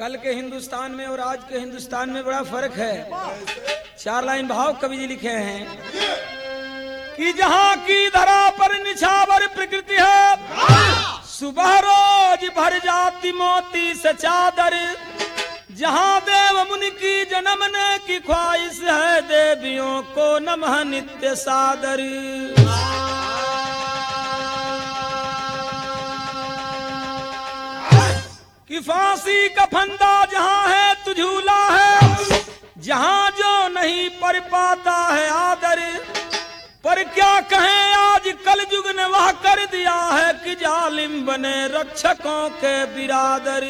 कल के हिंदुस्तान में और आज के हिंदुस्तान में बड़ा फर्क है चार लाइन भाव कवि जी लिखे हैं कि जहाँ की धरा पर निछावर प्रकृति है सुबह रोज भर जाती मोती से चादर जहाँ देव मुनि की जन्मने की ख्वाहिश है देवियों को नमः नित्य सादर कि फांसी का फंदा जहाँ है तो झूला है जहाँ जो नहीं पर पाता है आदर पर क्या कहें आज कल युग ने वह कर दिया है कि जालिम बने रक्षकों के बिरादर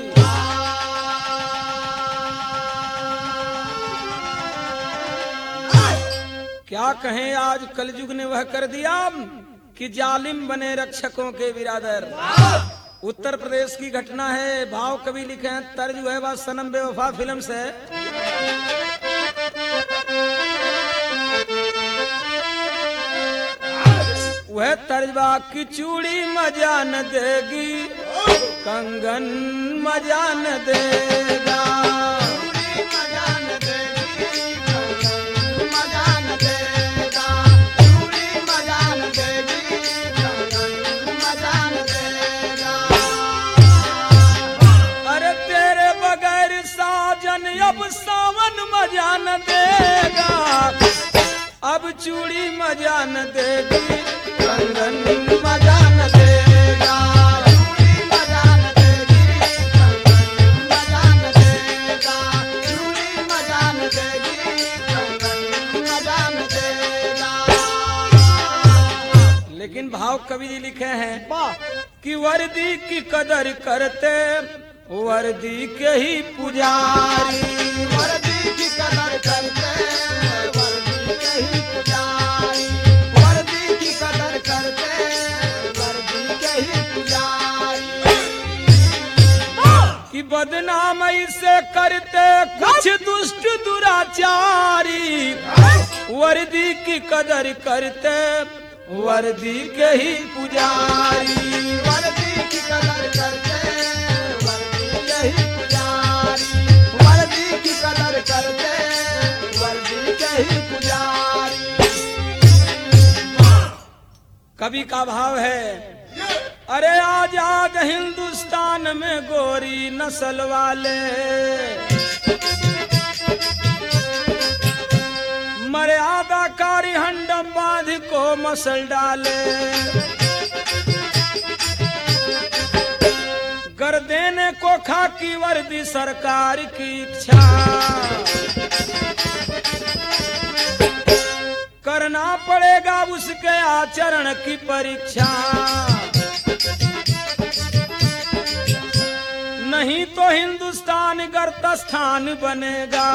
क्या कहें आज कल युग ने वह कर दिया कि जालिम बने रक्षकों के बिरादर उत्तर प्रदेश की घटना है भाव कवि लिखे हैं तर्ज है वह सनम बेवफा फिल्म से वह तर्जबा की चूड़ी मजा न देगी कंगन मजा न देगा अरे तेरे बगैर साजन अब सावन मजा न देगा अब चूड़ी मजा न देगी कंगन मजा न देगा लेकिन भाव कवि जी लिखे हैं कि वर्दी की कदर करते वर्दी के ही पुजारी कि बदनाम से करते कुछ दुष्ट दुराचारी वर्दी की कदर करते वर्दी के ही पुजारी कवि का भाव है अरे आजाद हिंदुस्तान में गोरी नस्ल वाले मर्यादा कारी हंडम बांध को मसल डाले कर देने को खाकी वर्दी सरकार की इच्छा करना पड़ेगा उसके आचरण की परीक्षा नहीं तो हिंदुस्तान गर्त स्थान बनेगा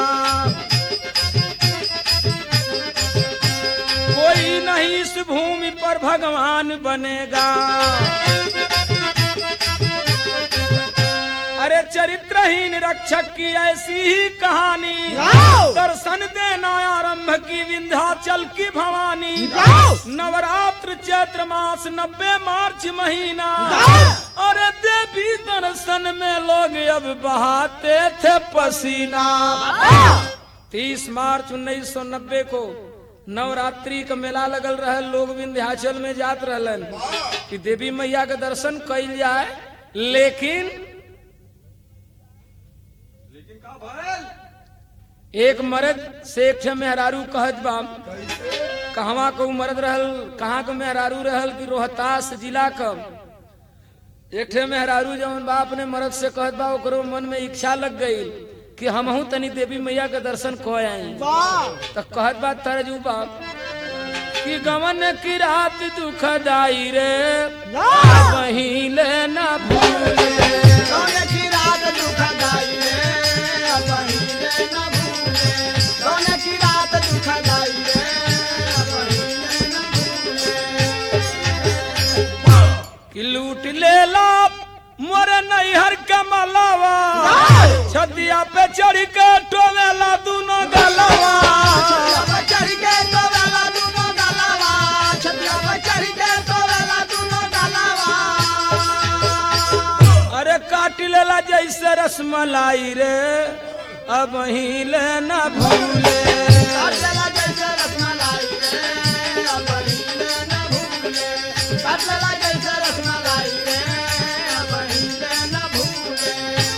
कोई नहीं इस भूमि पर भगवान बनेगा अरे चरित्रहीन रक्षक की ऐसी ही कहानी दर्शन देना आरंभ की विंध्याचल की भवानी नवरात्र चैत्र मास नब्बे मार्च महीना अरे देवी दर्शन में लोग अब बहाते थे पसीना तीस मार्च उन्नीस सौ नब्बे को नवरात्रि का मेला लगल रहे लोग विंध्याचल में जात रहलन कि देवी मैया के दर्शन कैल जाए लेकिन एक मर्द से एक ठे मेहरारू कहत बा कहवा को मर्द रहल कहाँ को मेहरारू रहल कि रोहतास जिला का एक ठे मेहरारू जवन बा अपने मर्द से कहत बा ओकरो मन में इच्छा लग गई कि हमहू तनी देवी मैया के दर्शन को आई तो कहत बा तरजू बा कि गवन की रात दुखदाई रे वहीं लेना भूले कि लूट लेला मोरे नैहर के मलावा छतिया पे चढ़ के टोवेला दोनों गलावा अरे काट लेला जे जैसे रसमलाई रे अब ही ले न भूले काटला जैसे रसमलाई रे अब हिले न भूले काटला जैसे रसमलाई रे अब हिले न भूले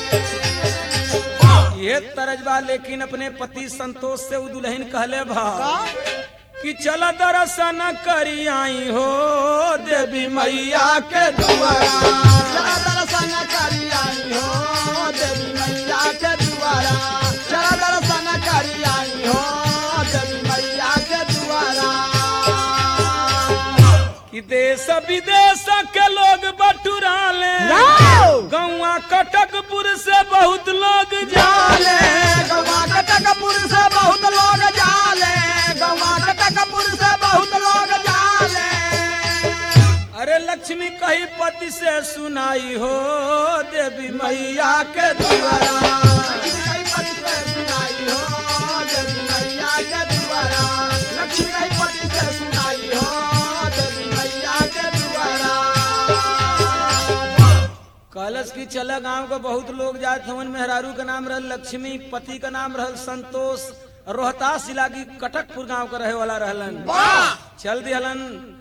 ये तरजबा लेकिन अपने पति संतोष से उ दुल्हन कहले भा कि चल दर्शन करी आई हो देवी मैया के दुआरा चला दर्शन करी आई हो देवी मैया के दुआरा चला दर्शन करी आई हो देवी मैया के दुआरा कि देश विदेश के लोग बटुरा ले गौआ कटकपुर से बहुत लोग जाले जाले गवा कटकपुर से बहुत लोग जाले गवा कटकपुर से बहुत लोग जाले अरे लक्ष्मी कही पति से सुनाई हो देवी मैया के दुआरा कई पति से सुनाई हो देवी मैया के दुआरा लक्ष्मी कई पति से सुनाई हो देवी मैया के दुआरा कलश की चला गांव के बहुत लोग जात हवन मेहरारू का नाम रहल लक्ष्मी पति का नाम रहल संतोष रोहतास जिला की कटकपुर गांव का रहे वाला रहलन चल दिहलन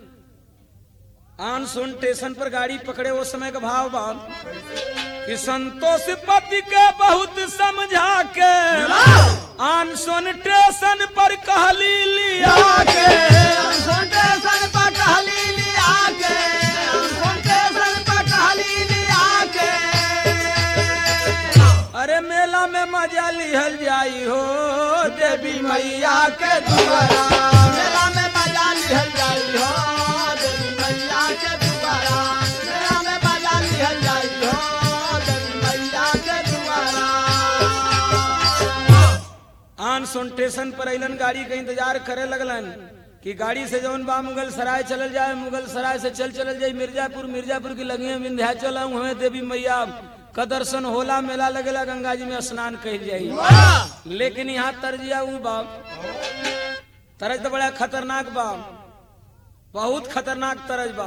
आन सुन स्टेशन पर गाड़ी पकड़े वो समय का भाव बा कि संतोष पति के बहुत समझा के आन सुन स्टेशन पर कहली लिया के स्टेशन पर टहली लिया के स्टेशन पर टहली लिया के अरे मेला में मजा लिहल जाई हो देवी मैया के दुआरा मेला में मजा लिहल जाई हो देवी मैया के दुआरा मेला में मजा लिहल जाई हो देवी मैया के दुआरा आन सुन स्टेशन पर अलन गाड़ी का इंतजार करे लगलन कि गाड़ी से जौन बा मुगल सराय चलल जाए मुगल सराय से चल चलल जाए मिर्जापुर मिर्जापुर की लगी विंध्याचल हमें देवी मैया का दर्शन होला मेला लगेला गंगा जी में स्नान कह जाई लेकिन यहाँ तरजिया ऊ बा तरज तो बड़ा खतरनाक बा बहुत खतरनाक तरज बा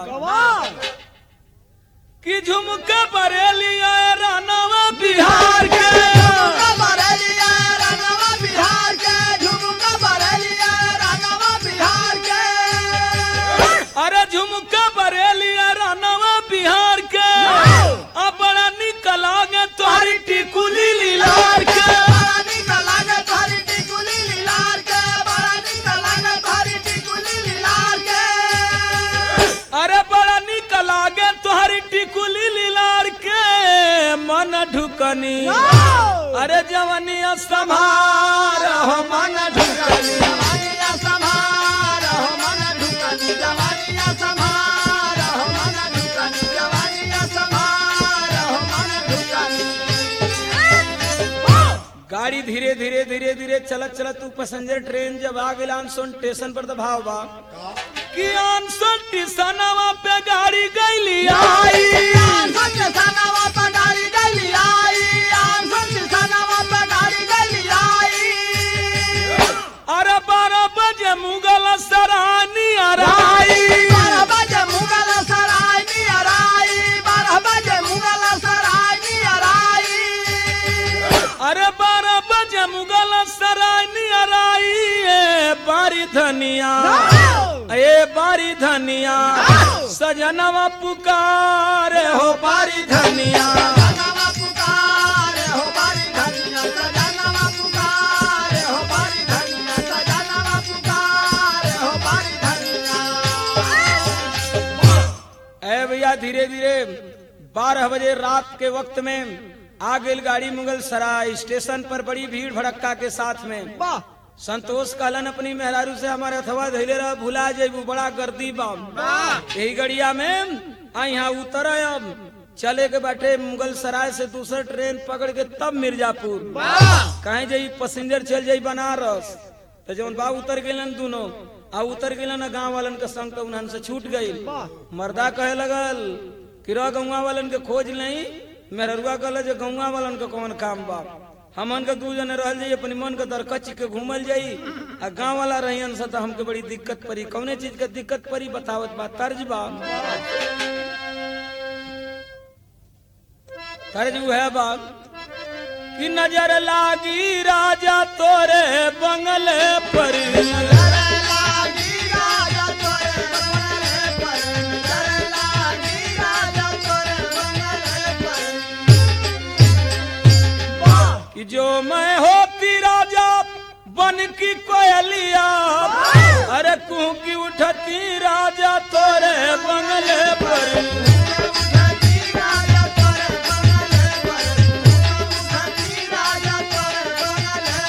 कि झुमका बरेली आए रानावा बिहार के झुमका बरेलिया रंगवा बिहार के झुमका बरेलिया रंगवा बिहार के अरे झुमका बरेलिया रानावा बिहार के अब बड़ा निकल आगे तोहरी टिकुली लीलार के बड़ा निक लागे तोहरी टिकुली लीलार के बड़ा निक लागे तोहरी टिकुली लीलार के अरे बड़ा निकल आगे तोहरी टिकुली लीलार के मन ढुकनी अरे जवनिया संभार हो मन ढुकनी जवानिया संभार हो मन ढुकनी जवानिया संभार हो मन ढुकनी जवानिया संभार हो मन ढुकनी गाड़ी धीरे धीरे धीरे धीरे चलत चलत तू पैसेंजर ट्रेन जब आ गई आनसोन स्टेशन पर तो भाव बा कि आनसोन स्टेशनवा पे गाड़ी गईली आई अरे बारह बजे मुगल सरानी अराई अरे बारह बजे मुगल सरानी अराई ए बारी धनिया ए बारी धनिया सजनवा पुकार हो बारी धनिया ए भैया धीरे धीरे बारह बजे रात के वक्त में आ गई गाड़ी मुगल सराय स्टेशन पर बड़ी भीड़ भड़क्का के साथ में संतोष कहलन अपनी मेहरारू से हमारे अथवा धैले रह भुला जेबू बड़ा गर्दी बा यही गड़िया में आ यहाँ उतर अब चले के बैठे मुगल सराय से दूसरा ट्रेन पकड़ के तब मिर्जापुर कहीं जाई पैसेंजर चल जाई बनारस तो जौन बा उतर गए दोनों आ उतर गए ना गाँव वालन के संग तो उन्हन से छूट गई मर्दा कहे लगल कि रह गौवा वालन के खोज नहीं मेहरुआ कहल जो गौवा वालन के कौन काम बा हमन के दू जने रहल जाई अपनी मन के दरकच के घूमल जाई आ गाँव वाला रहियन से तो हमके बड़ी दिक्कत पड़ी कौने चीज के दिक्कत पड़ी बतावत बा तर्ज बा तर्ज उ है बा कि नजर लागी राजा तोरे बंगले पर नजर लागी राजा तोरे बंगले पर नजर लागी राजा तोरे बंगले पर वाह कि जो मैं होती राजा बन की कोयलिया अरे कुह की उठती राजा तोरे बंगले पर उठती राजा तोरे बंगले पर उठती राजा तोरे बंगले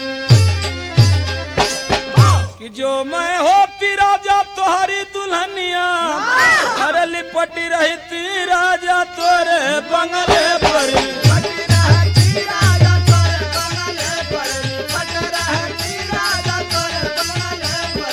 पर कि जो मैं होती राजा तोहरी दुल्हनिया अरे लिपटी रहती राजा तोरे बंगले पर पट रहती राजा तोरे बंगले पर पट रहती राजा तोरे बंगले पर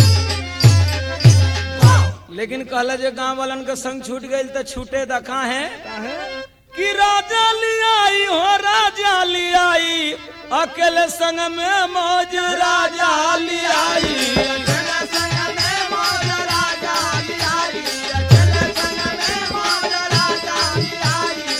लेकिन कहला जे गांव वालन के संग छूट गई तो छूटे दखा है कि राजा लियाई हो राजा लियाई अकेले संग में मौज राजा लियाई अकेले संग में मौज राजा लियाई अकेले संग में मौज राजा लियाई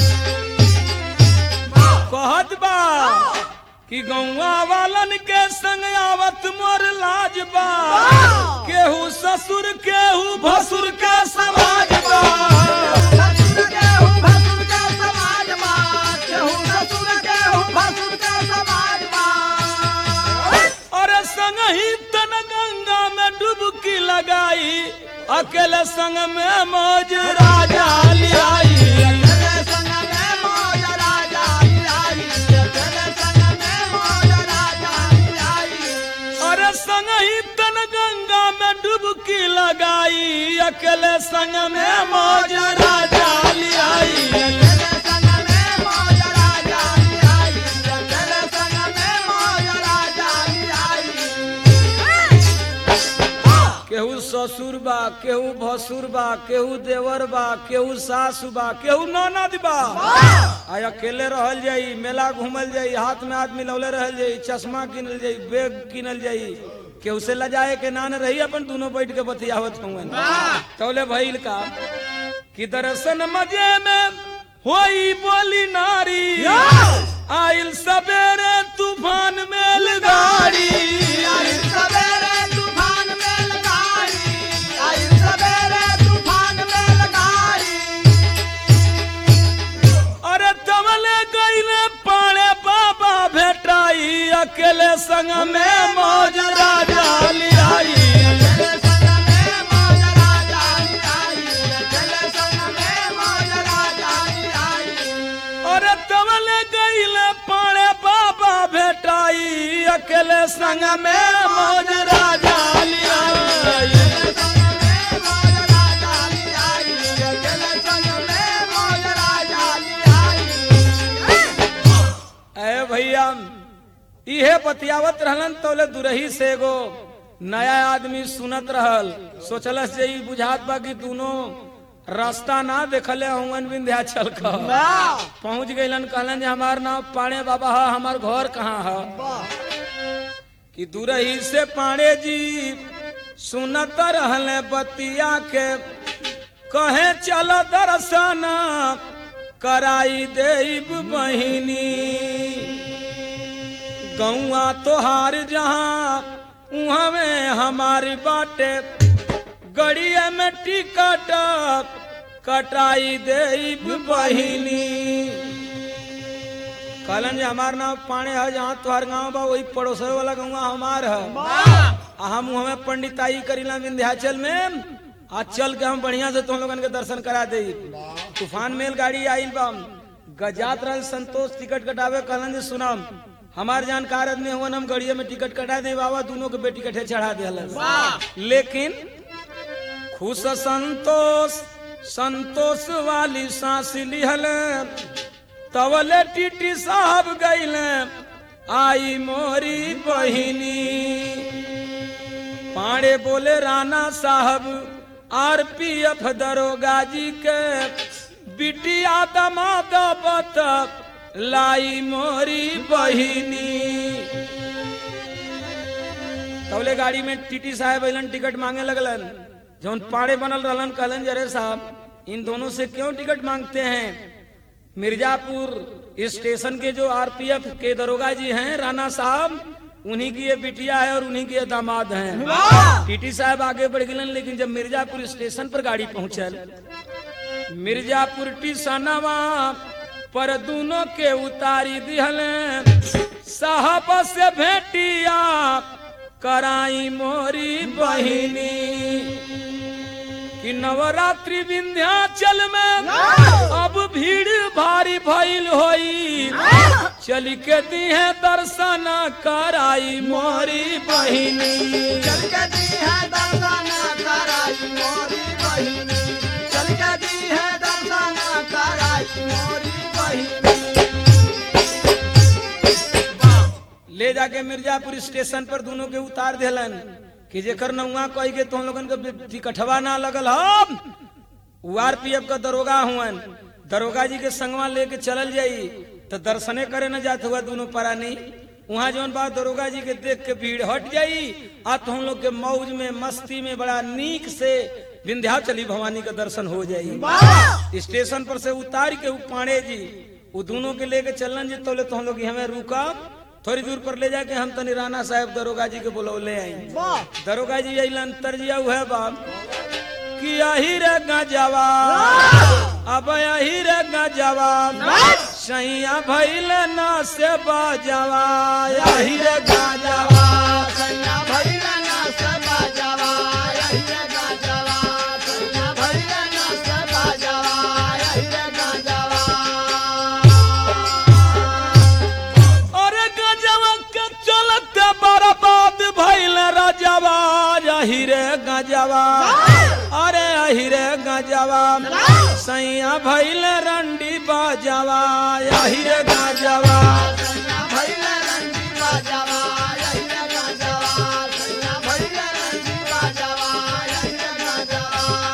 कहत बा कि गौवा वालन के संग आवत मोर लाज बा केहू ससुर केहू भसुर के समाज बा ससुर के हूँ भसुर के समाज माँ केहू ससुर के हूँ भसुर के समाज माँ अरे संग ही तन गंगा में डुबकी लगाई अकेले संग में मौज राजा लियाई अकेले संग में मौज राजा लियाई अकेले संग में मौज राजा लियाई अरे संग ही तन गंगा में डुबकी लगाई अकेले संग में मौज राजा लियाई अकेले संग में मौज राजा लियाई अकेले संग में मौज राजा लियाई केहू ससुर बा केहू भसुर बा केहू देवर बा केहू सासु बा केहू ननद बा आ अकेले रहल जाई मेला घूमल जाई हाथ में हाथ मिलौले रहल जाई चश्मा किनल जाई बैग किनल जाई केहू से लजाए के नान रही अपन दोनों बैठ के बतियावत हुए तौले भइल का कि दर्शन मजे में होई बोली नारी आइल सवेरे तूफान मेल गाड़ी आई सवेरे तूफान में लगाई आई सवेरे तूफान में लगाई अरे तमले गईले पाड़े बाबा भेटाई अकेले संग में मौज राजा लियाई अकेले संग में मौज राजा लियाई अकेले संग में मौज राजा लियाई अरे तमले गईले पाड़े बाबा भेटाई अकेले संग में मौज राजा लियाई अकेले संग में मौज राजा लियाई अकेले संग में मौज राजा लियाई ए भैया इहे बतियावत रहलन तोले दुरही से एगो नया आदमी सुनत रहल सोचलस जे ई बुझात बा कि दोनों रास्ता ना देखले हुवन विंध्याचल का पहुंच गइलन कहलन जे हमार नाम पाणे बाबा है हमार घर कहाँ है कि दुरही से पाणे जी सुनत रहले बतिया के कहे चल दर्शन कराई देब बहिनी गौआ तोहार जहाँ उहाँ में हमारी बाटे गड़िया में टिकट कटाई देब बहिनी कहलन जे हमार नाम पाणे है जहाँ तोहार गाँव बा वही पड़ोसे वाला गौवा हमार है आ हम हमें पंडिताई करीला विंध्याचल में आज चल के हम बढ़िया से तुम लोगन के दर्शन करा दे तूफान मेल गाड़ी आइल बा गजात रहल संतोष टिकट कटावे कहलन जे सुनम हमार जानकार आदमी हुवन हम गड़िया में टिकट कटा दे बाबा दोनों के बेटी कठे चढ़ा दे लेकिन खुश संतोष संतोष वाली सांस लिहल तवले टीटी साहब गईले आई मोरी बहिनी पाड़े बोले राणा साहब आरपीएफ दरोगा जी के बिटिया दमाद बत लाई मोरी बहिनी तौले गाड़ी में टीटी साहब अलन टिकट मांगे लगलन जौन पाड़े बनल रहलन कहलन जरे साहब इन दोनों से क्यों टिकट मांगते हैं मिर्जापुर स्टेशन के जो आरपीएफ के दरोगा जी हैं राणा साहब उन्हीं की ये बिटिया है और उन्हीं के ये दामाद हैं टीटी साहब आगे बढ़ गए लेकिन जब मिर्जापुर स्टेशन पर गाड़ी पहुंचल मिर्जापुर टीसनवा पर दोनों के उतारी दिहल साहब से भेटिया कराई मोरी बहिनी कि नवरात्रि विंध्याचल में अब भीड़ भारी भइल होई चल के दी है दर्शन कराई मोरी बहिनी चल के दी है दर्शन कराई मोरी बहिनी चल के दी है दर्शन कराई मोरी बहिनी ले जाके मिर्जापुर स्टेशन पर दोनों के उतार दिलन कि जेकर नौआ कही के तुम लोगन के टिकटवा ना लगल हम आरपीएफ का दरोगा हुअन दरोगा जी के संगवा लेके चलल जाई तो दर्शने करे न जात हुआ दोनों परानी वहाँ जौन बात दरोगा जी के देख के भीड़ हट जाई आ तुम लोग के मौज में मस्ती में बड़ा नीक से विंध्याचली भवानी का दर्शन हो जाई स्टेशन पर से उतार के उ पांडे जी वो दोनों के लेके चलन जी तोले तुम लोग हमें रुका थोड़ी दूर पर ले जाके हम तनी राणा साहब दरोगा जी के बुलौले आई दरोगा जी अलन तरजिया हुआ बाप कि यही रे गजवा अब यही रे गजवा सैया भैल ना से बजवा यही रे गजवा सैया भैया ना सबा जवा यही रे गाजवा सैया भैया ना सबा जवा यही रे गाजवा अरे गजवा के चलते बर्बाद भैल रजवा यही रे गजवा अरे यही रे गजवा सैया भैल रंडी बजवा यही रे गजवा सैया भैया रंगी बाजवा यही रे गाजवा सैया भैया रंगी बाजवा यही रे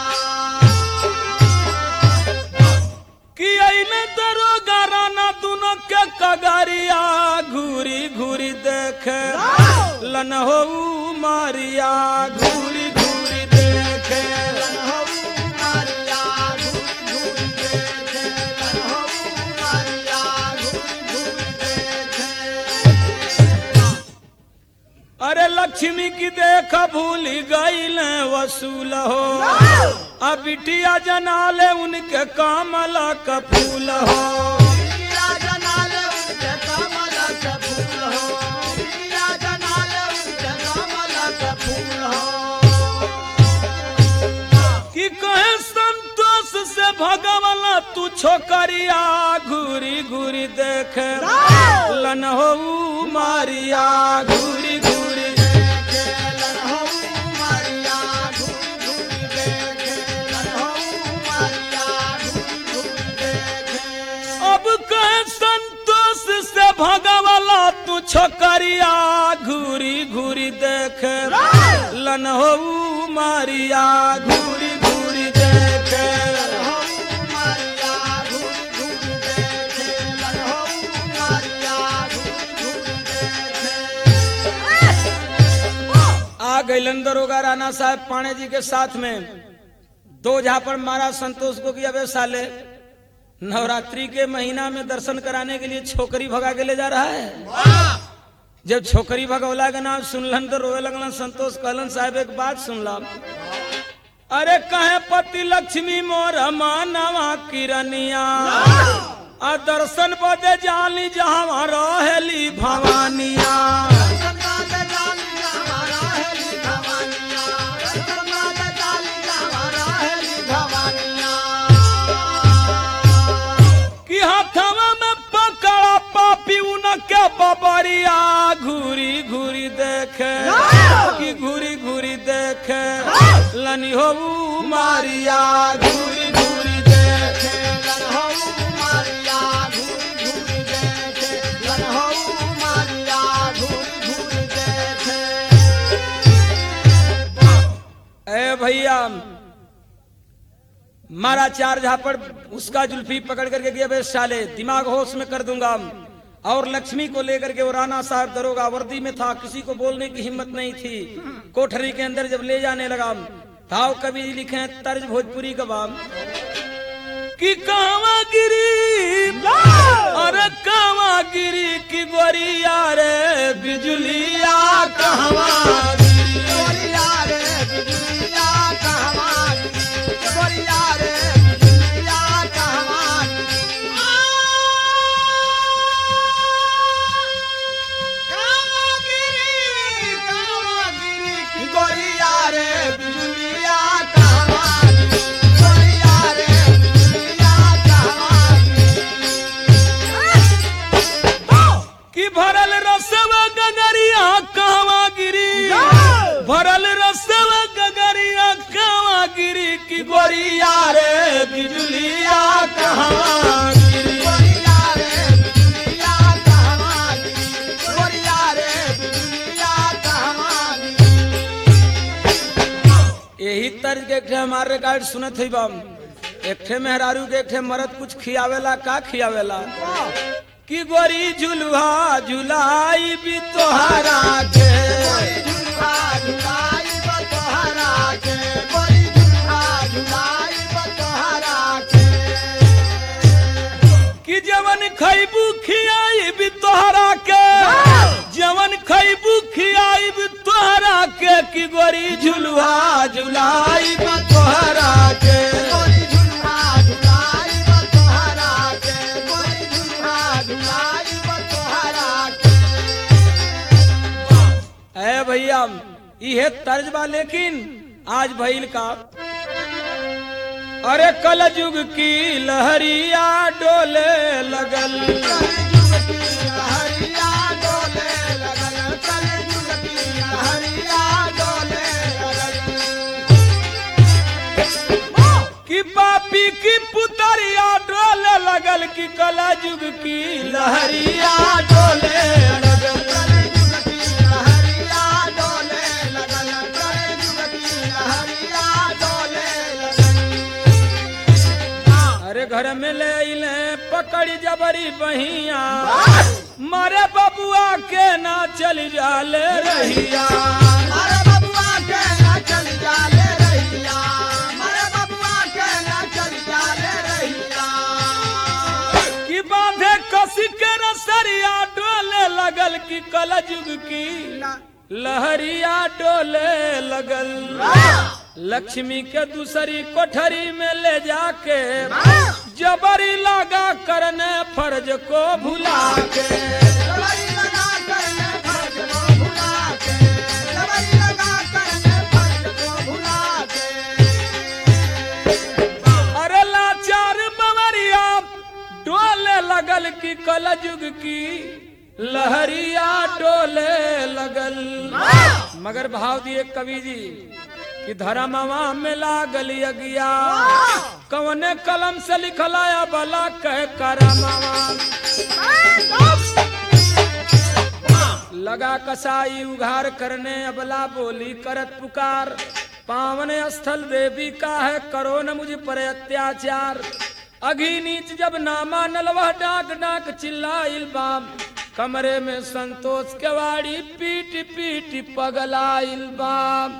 गाजवा कि अइले दरोगा राना दोनों के कगरिया घूरी घूरी देखे लन हो मारिया घूरी घूरी देखे लनहु मारिया घूरी घूरी देखे लनहु मारिया घूरी घूरी देखे अरे लक्ष्मी की देख भूल गईल वसूल हो अब बिटिया जनाले उनके कामला का फूल हो पिया जनाले उनके कमल के फूल हो पिया जनाले उनके कमल के फूल हो कि कहे संतोष से भगवान तू छोकरिया घूरी घूरी देखे लन हो मारिया घूरी घूरी देखे लनहु मारिया घूरी घूरी देखे लनहु मारिया घूरी घूरी देखे अब कहे संतोष से भगवान तू छोकरिया घूरी घूरी देखे लन हो मारिया घूरी घूरी देखे लनहु मारिया घूरी घूरी देखे लनहु मारिया घूरी घूरी देखे आ गैलन दरोगा राणा साहब पाणे जी के साथ में दो झापड़ मारा संतोष को कि अबे साले नवरात्रि के महीना में दर्शन कराने के लिए छोकरी भगा के ले जा रहा है जब छोकरी भगौला के नाम सुनलन तो रोए लगलन संतोष कहलन साहब एक बात सुनला अरे कहे पति लक्ष्मी मोर मानवा किरनिया आ दर्शन बदे जाली जहाँ रहेली भवानिया कि हथवा में पकड़ा पापी उनके बबरिया घूरी घूरी देखे कि घूरी घूरी देखे लनी हो मारिया घूरी घूरी देखे ए भैया मारा चार झापड़ उसका जुल्फी पकड़ करके गया बे साले दिमाग होश में कर दूंगा और लक्ष्मी को लेकर के वो राणा साहब दरोगा वर्दी में था किसी को बोलने की हिम्मत नहीं थी कोठरी के अंदर जब ले जाने लगा भाव कवि लिखे हैं तर्ज भोजपुरी का बाम कि कहवा गिरी गोरिया रे बिजुलिया कहवा गिरी गोरिया रे बिजुलिया कहवा गिरी गोरिया रे बिजुलिया कहवा गिरी कहवा गिरी कहवा गिरी की गोरिया रे बिजुलिया कहवा गिरी गोरिया रे बिजुलिया कहवा गिरी कि भरल रसवा गगरिया कहवा गिरी भरल रसवा गगरिया कहवा गिरी कि गोरिया रे बिजुलिया कहवा गिरी गोरिया रे बिजुलिया कहवा गिरी गोरिया रे बिजुलिया कहवा गिरी यही तर्ज के एक ठे हमारे रिकॉर्ड सुनत ही बम एक ठे मेहरारू के एक ठे मरद कुछ खियावेला का खियावेला कि गोरी झुलुहा झुलाई भी तोहारा के कोई झुलवा झुलाई बतोहरा के कोई झुलवा झुलाई बतोहरा के कि जवन खैबू खियाई भी तोहरा के जवन खैबू खियाई भी तोहरा के कि गोरी झुलुहा झुलाई भी तोहरा के कोई झुलवा झुलाई बतोहरा के कोई झुलवा झुलाई बतोहरा के है भैया इहे तर्ज बा लेकिन आज भइल का अरे कल युग की लहरिया डोले लगल कलयुग की लहरिया डोले लगल कलयुग की लहरिया डोले लगल कि पापी की पुतरिया डोले लगल कि कल युग की लहरिया डोले लगल कलयुग की लहरिया डोले लगल कलयुग की लहरिया डोले लगल अरे घर में ले अइले पकड़ी जबरी बहिया मारे बबुआ के ना चल जाले रहिया मारे बबुआ के ना चल जाले रहिया मारे बबुआ के ना चल जाले रहिया कि बांधे कसी के रसरिया डोले लगल कि कलजुग की लहरिया डोले लगल लक्ष्मी के दूसरी कोठरी में ले जाके जबरी लगा करने फर्ज को भुला के दवाई लगा कर ले फर्ज को भुला के दवाई लगा कर ले फर्ज को भुला के अरे लाचार बवरिया डोले लगल कि कलजुग की लहरिया डोले लगल मगर भाव दिए कवि जी कि धर्मवा में लागल यज्ञा कवने कलम से लिखलाया भला कह करमवा लगा कसाई उघार करने अबला बोली करत पुकार पावन स्थल देवी का है करो न मुझ पर अत्याचार अघी नीच जब नामा नलवा डाक डाक चिल्लाइल बाम कमरे में संतोष के वाड़ी पीट पीट पगलाइल बाम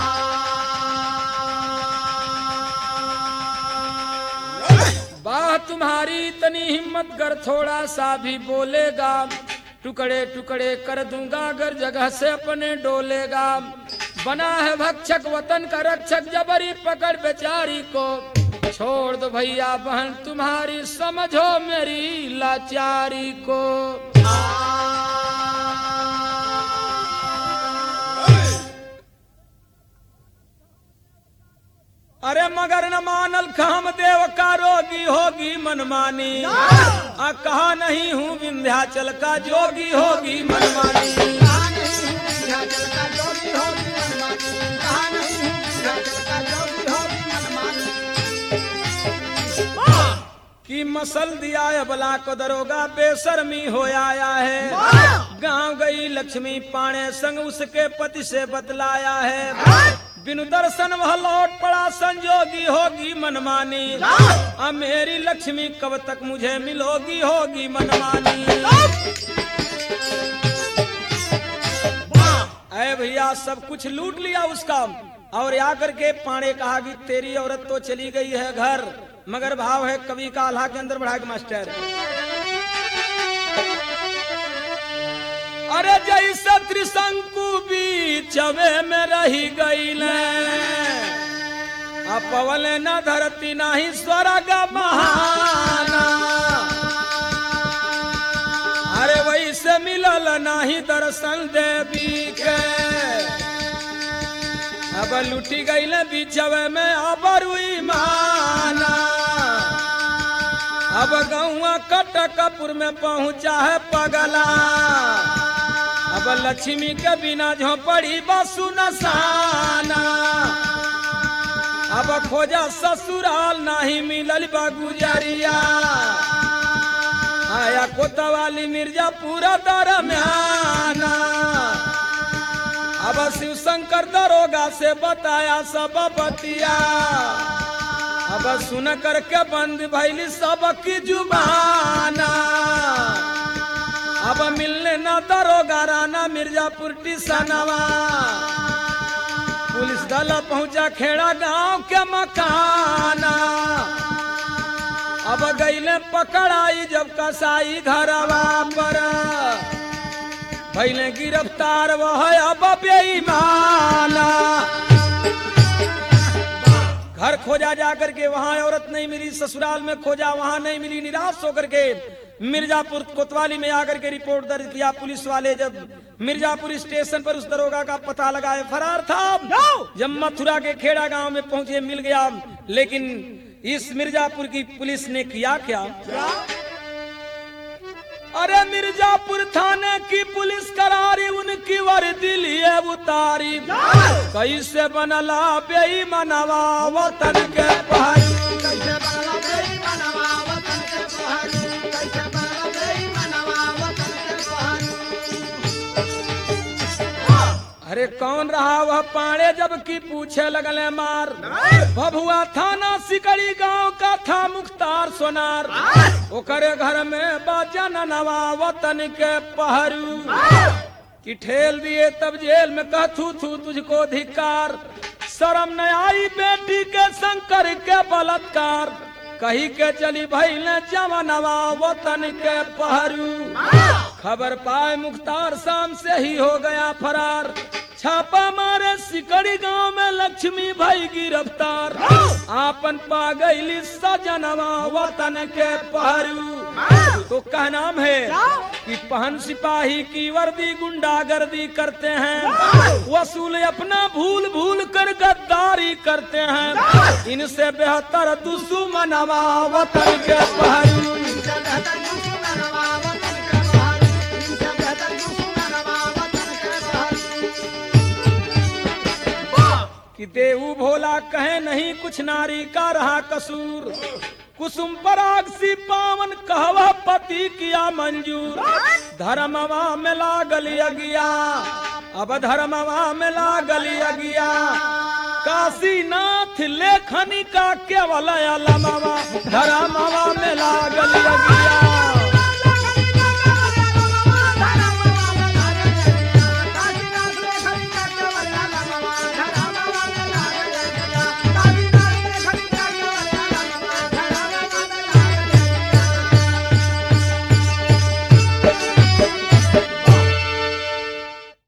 बाह तुम्हारी इतनी हिम्मत कर थोड़ा सा भी बोलेगा टुकड़े टुकड़े कर दूंगा अगर जगह से अपने डोलेगा बना है भक्षक वतन का रक्षक जबरी पकड़ बेचारी को छोड़ दो भैया बहन तुम्हारी समझो मेरी लाचारी को अरे मगर न मानल काम देव का रोगी होगी मनमानी आ कहा नहीं हूँ विंध्याचल का जोगी होगी मनमानी कहा नहीं हूँ विंध्याचल का जोगी होगी मनमानी कहा नहीं हूँ विंध्याचल का जोगी होगी मनमानी की मसल दिया है बला को दरोगा बेशर्मी हो आया है गांव गई लक्ष्मी पाणे संग उसके पति से बतलाया है बिनु दर्शन वह लौट पड़ा संजोगी होगी मनमानी अब मेरी लक्ष्मी कब तक मुझे मिलोगी होगी मनमानी अरे भैया सब कुछ लूट लिया उसका और या करके पाणे कहा कि तेरी औरत तो चली गई है घर मगर भाव है कवि का आल्हा के अंदर बढ़ा के मास्टर अरे जैसे त्रिशंकु बीचवे में रही गईल अपवल न धरती नाही स्वर्ग महाना अरे वैसे मिलल नाही दर्शन देवी के अब लुटी गईल बीचवे में अबरुई माना अब गौआ कटकपुर में पहुंचा है पगला अब लक्ष्मी के बिना झोपड़ी बसु नसाना अब खोजा ससुराल नहीं मिलल बगुजरिया आया कोतवाली मिर्जापुर दरम्याना अब शिव शंकर दरोगा से बताया सब बतिया अब सुन करके बंद भैली सबकी जुबाना अब मिलने न दरोगा राना मिर्जापुर टिसनवा पुलिस दल पहुंचा खेड़ा गांव के मकाना अब गईले पकड़ाई जब कसाई घरवा पर भैले गिरफ्तार वह अब बेईमाना घर खोजा जा करके वहां औरत नहीं मिली ससुराल में खोजा वहां नहीं मिली निराश होकर के मिर्जापुर कोतवाली में आकर के रिपोर्ट दर्ज किया पुलिस वाले जब मिर्जापुर स्टेशन पर उस दरोगा का पता लगाए फरार था जब मथुरा के खेड़ा गांव में पहुंचे मिल गया लेकिन इस मिर्जापुर की पुलिस ने किया क्या अरे मिर्जापुर थाने की पुलिस करारी उनकी वर्दी लिए उतारी कैसे बनला बेईमानवा वतन के पहरी कैसे बनला बेईमानवा वतन के पहाड़ी कैसे बनला बेईमानवा वतन के पहाड़ी अरे कौन रहा वह पाड़े जबकि पूछे लगले मार भभुआ थाना सिकड़ी गांव का था मुख्तार सोनार ओकरे घर में बाजन नवा वतन के पहरू कि ठेल दिए तब जेल में कहथू थू तुझको धिकार शर्म न आई बेटी के शंकर के बलात्कार कही के चली भैल जवनवा वतन के पहरू खबर पाए मुख्तार शाम से ही हो गया फरार छापा मारे सिकड़ी गांव में लक्ष्मी भाई गिरफ्तार आपन पा गईली सजनवा वतन के पहरू तो क्या नाम है कि पहन सिपाही की वर्दी गुंडागर्दी करते हैं वसूल अपना भूल भूल कर गद्दारी करते हैं इनसे बेहतर दुश्मनवा वतन के पहरू इनसे बेहतर दुश्मनवा वतन के पहाड़ी इनसे बेहतर दुश्मनवा वतन के पहाड़ी कि देऊ भोला कहे नहीं कुछ नारी का रहा कसूर कुसुम पराग सी पावन कहवा पति किया मंजूर धर्मवा में लागल अगिया अब धर्मवा में लागल अगिया काशीनाथ लेखनी का केवल अलमवा धर्मवा में लागल अगिया